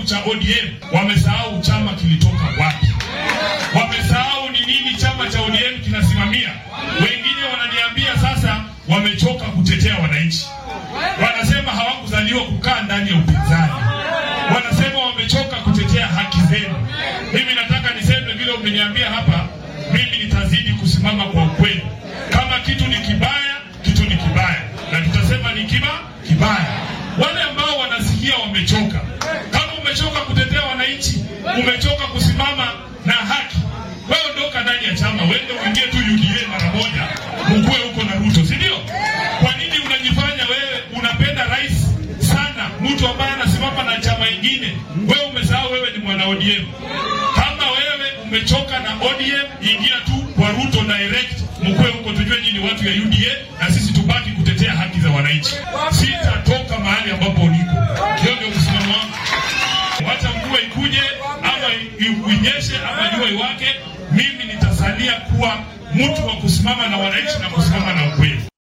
cha ODM wamesahau chama kilitoka wapi, wamesahau ni nini chama cha ODM kinasimamia. Wengine wananiambia sasa wamechoka kutetea wananchi, wanasema hawakuzaliwa kukaa ndani ya upinzani, wanasema wamechoka kutetea haki zenu. Mimi nataka niseme vile umeniambia hapa, mimi nitazidi kusimama kwa ukweli. Kama kitu ni kibaya, kitu ni kibaya, na tutasema ni kiba kibaya. Wale ambao wanasikia wamechoka, kama umechoka kutetea wananchi, umechoka kusimama na haki, wewe ondoka ndani ya chama, uende uingie tu UDA mara moja, ukue huko na Ruto, si ndio? Kwa nini unajifanya wewe unapenda rais sana, mtu ambaye anasimama na chama ingine? Wewe umesahau wewe ni mwana ODM. Kama wewe umechoka na ODM, ingia tu kwa Ruto direct, mkue huko, tujue nyinyi watu ya UDA na sisi tubaki kutetea haki za wananchi. Sitatoka mahali ambapo niko, hiyo ndio msimamo wangu. Wacha mvua ikuje ama i- inyeshe ama jua iwake, mimi nitasalia kuwa mtu wa kusimama na wananchi na kusimama na ukweli.